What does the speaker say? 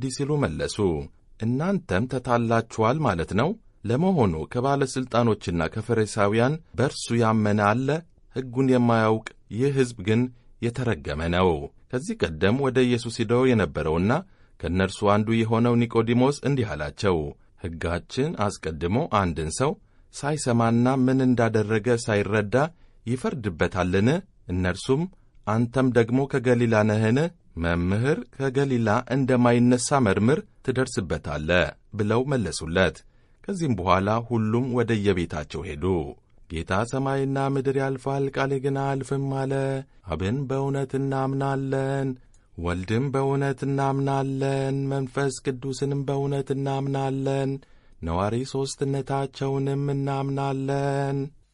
እንዲህ ሲሉ መለሱ። እናንተም ተታላችኋል ማለት ነው? ለመሆኑ ከባለሥልጣኖችና ከፈሪሳውያን በእርሱ ያመነ አለ? ሕጉን የማያውቅ ይህ ሕዝብ ግን የተረገመ ነው። ከዚህ ቀደም ወደ ኢየሱስ ሂደው የነበረውና ከእነርሱ አንዱ የሆነው ኒቆዲሞስ እንዲህ አላቸው። ሕጋችን አስቀድሞ አንድን ሰው ሳይሰማና ምን እንዳደረገ ሳይረዳ ይፈርድበታልን? እነርሱም አንተም ደግሞ ከገሊላ ነህን? መምህር ከገሊላ እንደማይነሣ መርምር፣ ትደርስበታለህ ብለው መለሱለት። ከዚህም በኋላ ሁሉም ወደ የቤታቸው ሄዱ። ጌታ ሰማይና ምድር ያልፋል፣ ቃሌ ግን አያልፍም አለ። አብን በእውነት እናምናለን፣ ወልድም በእውነት እናምናለን፣ መንፈስ ቅዱስንም በእውነት እናምናለን፣ ነዋሪ ሦስትነታቸውንም እናምናለን